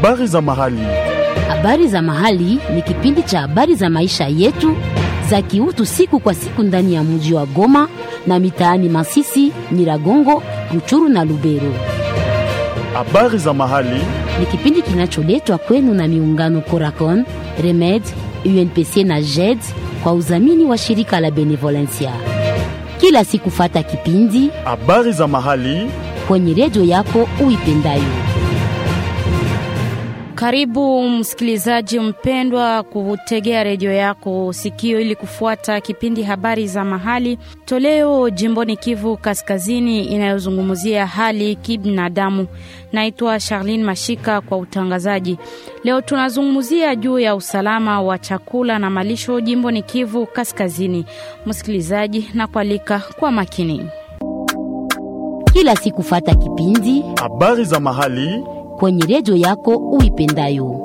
Habari za mahali. Habari za mahali ni kipindi cha habari za maisha yetu za kiutu siku kwa siku ndani ya mji wa Goma na mitaani Masisi, Nyiragongo, Ruchuru na Lubero. Habari za mahali. Ni kipindi kinacholetwa kwenu na miungano Coracon, Remed, UNPC na JED kwa udhamini wa shirika la Benevolencia. Kila siku fata kipindi Habari za mahali. kwenye redio yako uipendayo. Karibu msikilizaji mpendwa kutegea redio yako sikio ili kufuata kipindi habari za mahali toleo jimboni Kivu Kaskazini inayozungumzia hali kibinadamu. Naitwa Charlene Mashika kwa utangazaji. Leo tunazungumzia juu ya usalama wa chakula na malisho jimboni Kivu Kaskazini. Msikilizaji, na kualika kwa makini. Kila siku fata kipindi Habari za mahali. kwenye redio yako uipendayo.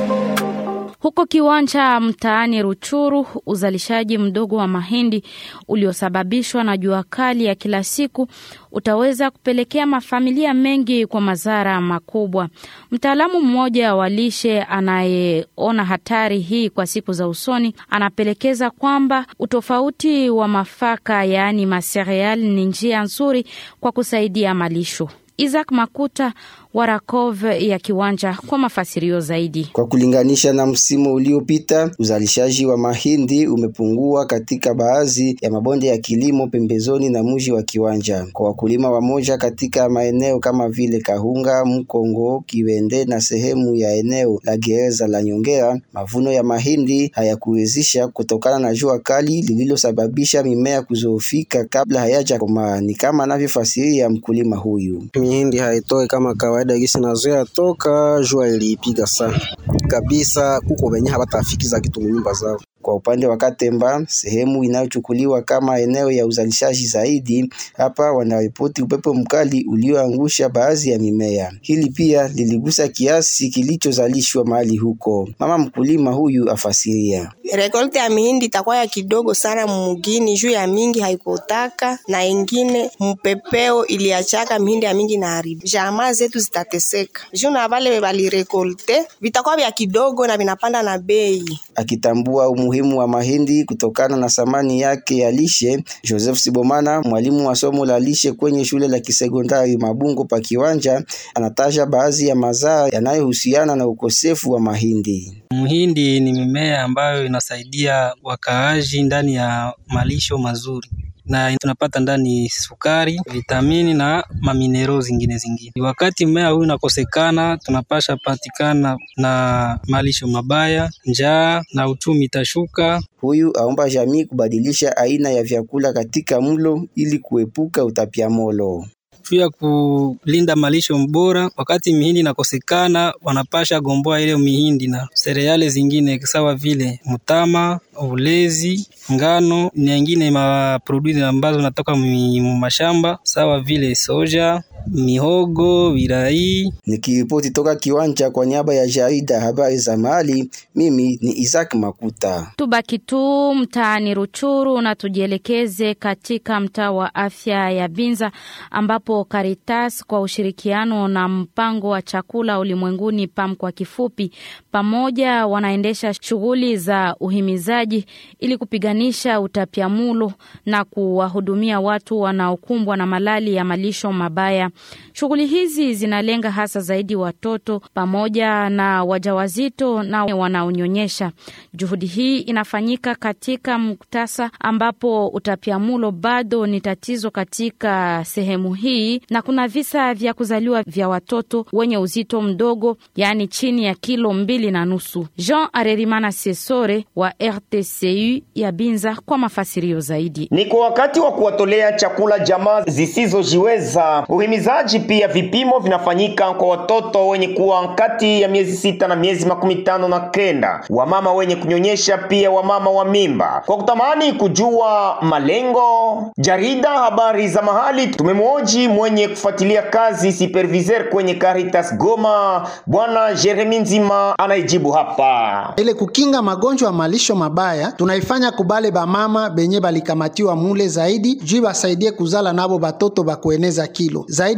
Huko kiwanja mtaani Ruchuru, uzalishaji mdogo wa mahindi uliosababishwa na jua kali ya kila siku utaweza kupelekea mafamilia mengi kwa madhara makubwa. Mtaalamu mmoja wa lishe anayeona hatari hii kwa siku za usoni anapelekeza kwamba utofauti wa mafaka, yaani masereal, ni njia nzuri kwa kusaidia malisho. Isaac Makuta wa Rakov ya kiwanja kwa mafasirio zaidi. Kwa kulinganisha na msimu uliopita, uzalishaji wa mahindi umepungua katika baadhi ya mabonde ya kilimo pembezoni na mji wa Kiwanja. Kwa wakulima wamoja katika maeneo kama vile Kahunga, Mkongo, Kiwende na sehemu ya eneo la gereza la Nyongera, mavuno ya mahindi hayakuwezesha kutokana na jua kali lililosababisha mimea kuzoofika kabla hayajakomaa. Ni kama anavyofasiria mkulima huyu. Mihindi haitoi kama kawaida gisi nazoea toka jua iliipiga sana kabisa, kuko wenye hawatafikiza kitu nyumba zao. Kwa upande wa Katemba, sehemu inayochukuliwa kama eneo ya uzalishaji zaidi, hapa wanaripoti upepo mkali ulioangusha baadhi ya mimea. Hili pia liligusa kiasi kilichozalishwa mahali huko. Mama mkulima huyu afasiria. Rekolte ya mihindi itakuwa ya kidogo sana mumugini juu ya mingi haikotaka na ingine mpepeo iliachaka mihindi ya mingi na haribu. Jamaa zetu zitateseka juu na vale balirekolte vitakuwa vya kidogo na vinapanda na bei. Akitambua umuhimu wa mahindi kutokana na thamani yake ya lishe, Joseph Sibomana, mwalimu wa somo la lishe kwenye shule la kisekondari Mabungo pa Kiwanja, anataja baadhi ya mazaa yanayohusiana na ukosefu wa mahindi. Mhindi ni mimea ambayo inasaidia wakaaji ndani ya malisho mazuri na tunapata ndani sukari, vitamini na maminero zingine zingine. Wakati mmea huu unakosekana, tunapasha patikana na malisho mabaya, njaa na uchumi itashuka. Huyu aomba jamii kubadilisha aina ya vyakula katika mlo ili kuepuka utapiamlo. juu ya kulinda malisho bora. Wakati mihindi inakosekana, wanapasha gomboa ile mihindi na sereale zingine sawa vile mtama, ulezi, ngano na ingine maproduit ambazo natoka mashamba sawa vile soja, mihogo, virai. Nikiripoti toka kiwanja kwa niaba ya jarida habari za mahali, mimi ni Isaac Makuta. Tubaki tu mtaani Ruchuru na tujielekeze katika mtaa wa afya ya Binza ambapo Caritas kwa ushirikiano na mpango wa chakula ulimwenguni PAM kwa kifupi, pamoja wanaendesha shughuli za uhimizaji ili kupiganisha utapiamulo na kuwahudumia watu wanaokumbwa na malali ya malisho mabaya. Shughuli hizi zinalenga hasa zaidi watoto pamoja na wajawazito na wanaonyonyesha. Juhudi hii inafanyika katika muktasa ambapo utapiamulo bado ni tatizo katika sehemu hii, na kuna visa vya kuzaliwa vya watoto wenye uzito mdogo, yaani chini ya kilo mbili na nusu. Jean Arerimana Sesore wa RTCU ya Binza kwa mafasirio zaidi. Ni kwa wakati wa kuwatolea chakula jamaa zisizojiweza. Uhimizaji pia vipimo vinafanyika kwa watoto wenye kuwa kati ya miezi sita na miezi makumi tano na kenda, wamama wenye kunyonyesha, pia wamama wa mimba. Kwa kutamani kujua malengo, jarida habari za mahali tumemwoji mwenye kufuatilia kazi superviseur kwenye Caritas Goma, bwana Jeremi Nzima anayejibu hapa. Ile kukinga magonjwa ya malisho mabaya tunaifanya kubale bamama benye balikamatiwa mule zaidi juu basaidie kuzala nabo batoto bakueneza kilo zaidi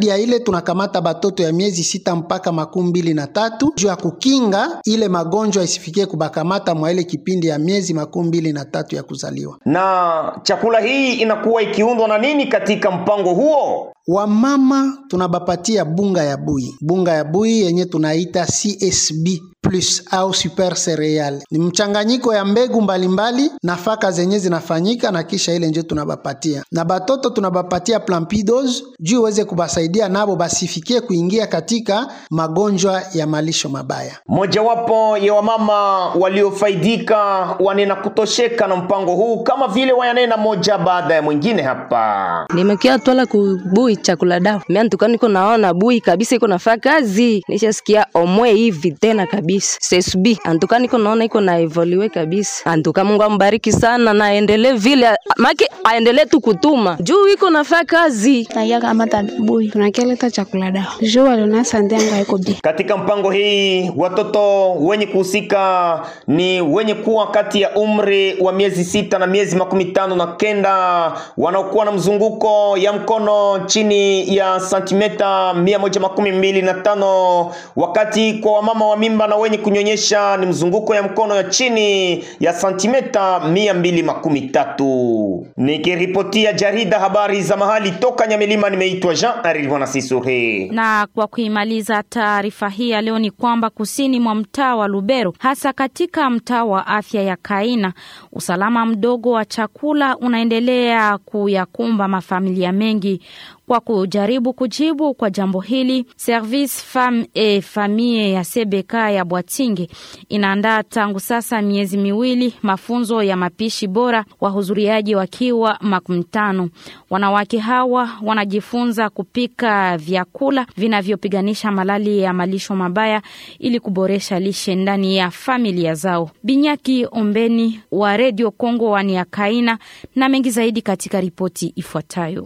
zaidi ya ile tunakamata batoto ya miezi sita mpaka makumi mbili na tatu juu ya kukinga ile magonjwa isifikie kubakamata mwa ile kipindi ya miezi makumi mbili na tatu ya kuzaliwa. Na chakula hii inakuwa ikiundwa na nini katika mpango huo? Wamama tunabapatia bunga ya bui, bunga ya bui yenye tunaita CSB plus au super cereal. Ni mchanganyiko ya mbegu mbalimbali mbali, nafaka zenye zinafanyika na kisha ile nje tunabapatia. Na batoto tunabapatia plampidos juu iweze kubasaidia nabo basifikie kuingia katika magonjwa ya malisho mabaya. Mojawapo ya wamama waliofaidika wanena kutosheka na mpango huu kama vile wayanena moja baada ya mwingine hapa. Nimekia twala kubui chakula dawa. Mimi ntuka niko naona bui kabisa iko nafaa kazi. Nishasikia omwe hivi tena kabisa. CSB antuka niko naona iko na evolue kabisa. Antuka Mungu ambariki sana na aendelee vile maki aendelee tu kutuma. Juu iko nafaa kazi. Taya kama tabui. Tunakeleta chakula dawa. Juu waliona sante yangu haiko bi. Katika mpango hii watoto wenye kuhusika ni wenye kuwa kati ya umri wa miezi sita na miezi makumi tano na kenda wanaokuwa na mzunguko ya mkono chini ya santimeta mia moja makumi mbili na tano wakati kwa wamama wa mimba na wenye kunyonyesha ni mzunguko ya mkono ya chini ya santimeta mia mbili makumi tatu. Nikiripotia jarida habari za mahali toka Nyamilima, nimeitwa Jean Arilwana Sisure. Na kwa kuimaliza taarifa hii ya leo ni kwamba kusini mwa mtaa wa Lubero, hasa katika mtaa wa afya ya Kaina, usalama mdogo wa chakula unaendelea kuyakumba mafamilia mengi. Kwa kujaribu kujibu kwa jambo hili, Service Femme et Famille ya CBK ya Bwatinge inaandaa tangu sasa miezi miwili mafunzo ya mapishi bora, wahudhuriaji wakiwa makumi tano. Wanawake hawa wanajifunza kupika vyakula vinavyopiganisha malali ya malisho mabaya ili kuboresha lishe ndani ya familia zao. Binyaki Ombeni wa Radio Kongo waniakaina na mengi zaidi katika ripoti ifuatayo.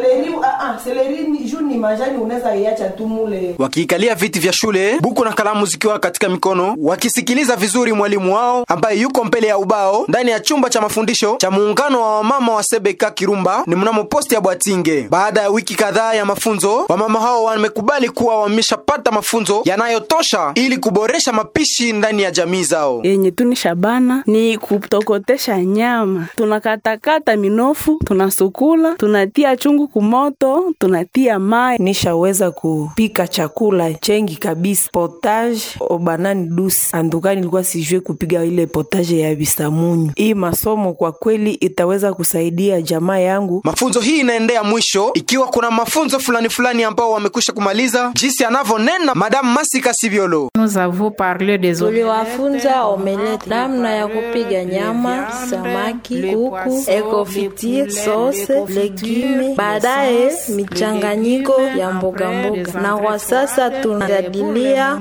Wakiikalia viti vya shule, buku na kalamu zikiwa katika mikono, wakisikiliza vizuri mwalimu wao ambaye yuko mbele ya ubao ndani ya chumba cha mafundisho cha muungano wa wamama wa Sebeka Kirumba ni mnamo posti ya Bwatinge. Baada ya wiki kadhaa ya mafunzo, wamama hao wamekubali kuwa wameshapata mafunzo yanayotosha ili kuboresha mapishi ndani ya jamii zao. Yenye tuni shabana ni kutokotesha nyama, tunakatakata minofu, tunasukula, tunatia chungu kumoto, tunatia mai. Nishaweza kupika chakula chengi kabisa, potage obanani dusi andukani, nilikuwa sijue kupiga ile potage ya bisamunyu. Hii masomo kwa kweli itaweza kusaidia jamaa yangu. Mafunzo hii inaendea mwisho, ikiwa kuna mafunzo fulani fulani ambao wamekwisha kumaliza, jinsi anavyonena Madame Masika Sibiolo. Tuliwafunza omelette, namna ya kupiga nyama, samaki, kuku, ekofitir, sose, legume, baadaye michanganyiko ya mboga mboga, na kwa sasa tunajadilia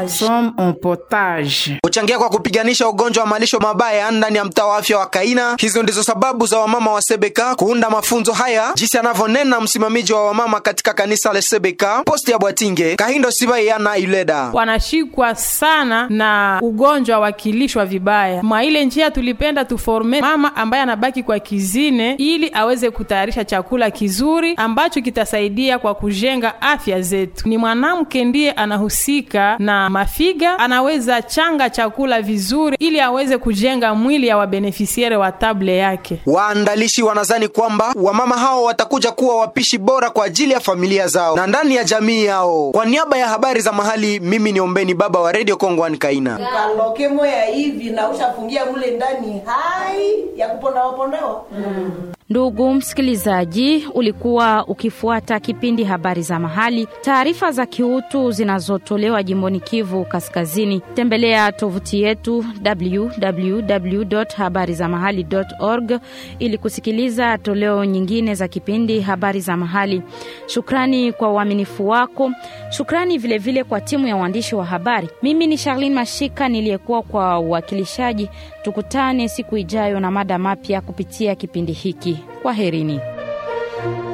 potage. Kuchangia kwa kupiganisha ugonjwa wa malisho mabaya ndani ya mtaa wa afya wa Kaina. Hizo ndizo sababu za wamama wa Sebeka kuunda mafunzo haya, jinsi anavyonena msimamizi wa wamama katika kanisa la Sebeka posti ya Bwatinge, Kahindo Sibaiana Ileda. Wanashikwa sana na ugonjwa wa kilishwa vibaya. Mwa ile njia tulipenda tuforme mama ambaye anabaki kwa kizine, ili aweze kutayarisha chakula kizuri ambacho kitasaidia kwa kujenga afya zetu. Ni mwanamke ndiye anahusika na mafiga, anaweza changa chakula vizuri ili aweze kujenga mwili ya wabenefisiere wa table yake. Waandalishi wanazani kwamba wamama hao watakuja kuwa wapishi bora kwa ajili ya familia zao na ndani ya jamii yao. Kwa niaba ya habari za mahali, mimi ni Ombeni Baba wa Radio Kongo Kaina. Ukaloke moya hivi na ushafungia mule ndani hai ya kupondawa pondawa. Mm. Ndugu msikilizaji, ulikuwa ukifuata kipindi habari za mahali, taarifa za kiutu zinazotolewa jimboni Kivu Kaskazini. Tembelea tovuti yetu www.habarizamahali.org ili kusikiliza toleo nyingine za kipindi habari za mahali. Shukrani kwa uaminifu wako, shukrani vilevile vile kwa timu ya waandishi wa habari. Mimi ni Charlene Mashika niliyekuwa kwa uwakilishaji. Tukutane siku ijayo na mada mapya kupitia kipindi hiki. Kwaherini.